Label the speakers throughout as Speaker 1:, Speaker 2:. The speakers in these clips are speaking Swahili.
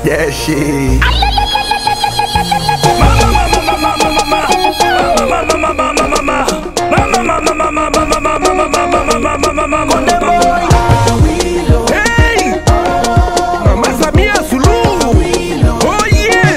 Speaker 1: jeshi
Speaker 2: Hey! Mama Samia Suluhu. Oh yeah.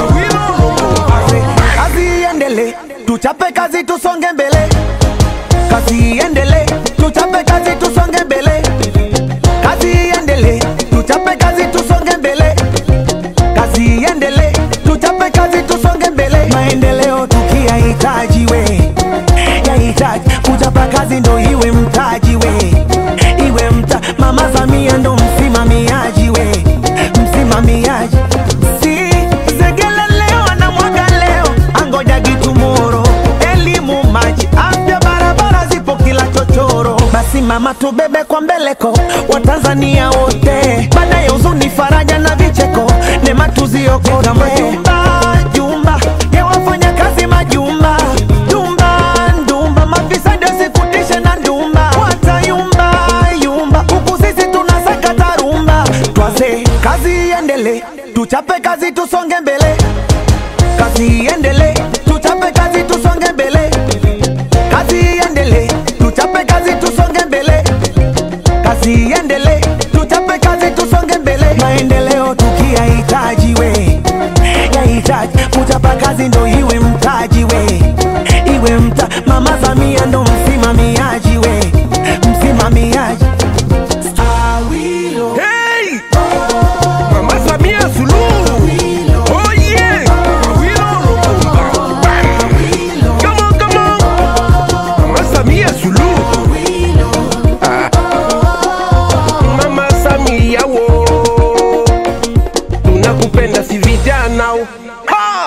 Speaker 1: kazi iendele tuchape kazi tusonge mbele kazi iendele tuchape kazi tusonge mbele kazi iendele tuchape kazi tusonge mbele kazi iendele tuchape kazi tusonge mbele maendeleo tukiyahitaji we yahitaji kuchapa kazi ndo iwe mtaji we iwe mta mama samia ndo msimamiaji we msimamiaji si zegele leo na mwaga leo angoja gitumoro elimu maji afya barabara zipo kila chochoro basi mama tubebe kwa mbeleko watanzania wote baada ya huzuni faraja na vicheko nema tuziokote majumba jumba ya wafanya kazi majumba jumba ndumba mafisadi wasikutishe na ndumba watayumba yumba huku sisi tunasakata rumba twaze kazi iendele tuchape kazi tusonge mbele kazi iendele tuchape kazi tusonge mbele kazi iendele tuchape kazi tusonge mbele kazi iendele tuchape kazi tusonge mbele maendeleo tukiyahitaji we yahitaji kuchapa kazi ndo iwe mtaji we iwe mta mama samia ndo msimamiaji we msimamiaji Awilo.
Speaker 2: Hey! Mama Samia Suluhu. Oh yeah. Awilo Lumumba. Come on, come on. Mama Samia Suluhu. Ah. Mama Samia wo. Tunakupenda si vijana. Ha!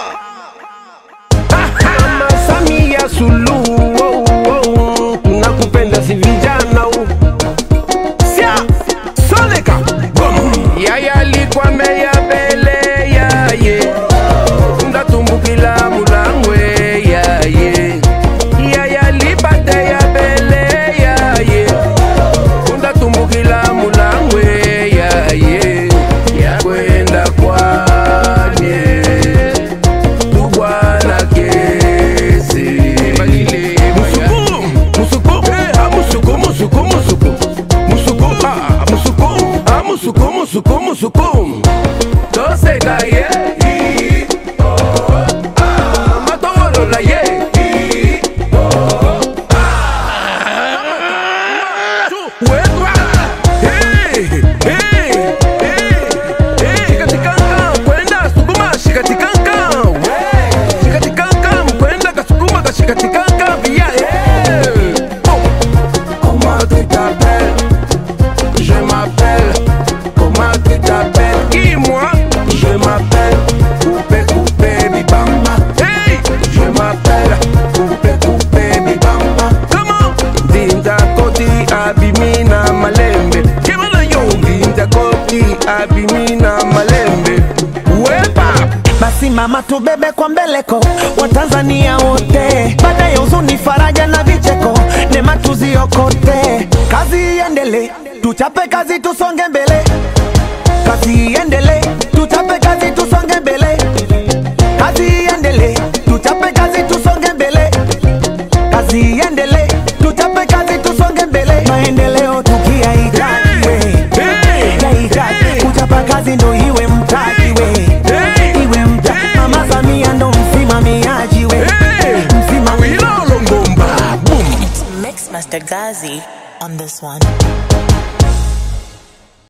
Speaker 2: Mama Samia Suluhu. Oh, oh. Tunakupenda si vijana. Sia, Soleka, Bom. Yaya alikuwa meya bele yaye ndatumbukila mulangwe yaye Yaya alipate ya bele yaye ndatumbukila mulangwe yaye yakwenda kwanye tubwana kesi musuku musuku eh, ah, musuku musuku musuku musuku ah, musuku ah, musuku musuku musuku toseka ye matowolola ye wekwa Eh, eh, eh, eh, shikatikanga kwenda sukuma shikatikanga we shikatikanga mkwenda kasukuma kashikatikanga via eh. Oh. Comment tu t'appelles Je m'appelle. Comment tu t'appelles Qui moi Je m'appelle Coupé Coupé Bibamba. Hey Je m'appelle Coupé Coupé Bibamba. Comment Dinda Koti Abimina Malembe. Kemana yo Dinda Koti Abimina Malembe. Wepa
Speaker 1: basi mama tubebe kwa mbeleko watanzania wote baada ya huzuni faraja na vicheko nema tuziokote kazi iendele tuchape kazi tusonge mbele kazi iendele tuchape kazi tusonge mbele kazi iendele tuchape kazi tusonge mbele kazi iendele tuchape kazi tusonge mbele maendeleo tukiyahitaji we
Speaker 2: Hey
Speaker 1: yahitaji kuchapa kazi ndo iwe mtaji we
Speaker 2: Hey
Speaker 1: iwe mta mama samia ndo msimamiaji we
Speaker 2: Hey
Speaker 1: msimamiaji
Speaker 2: Awilo Longomba Boom
Speaker 3: Mix Master Gazi on this one.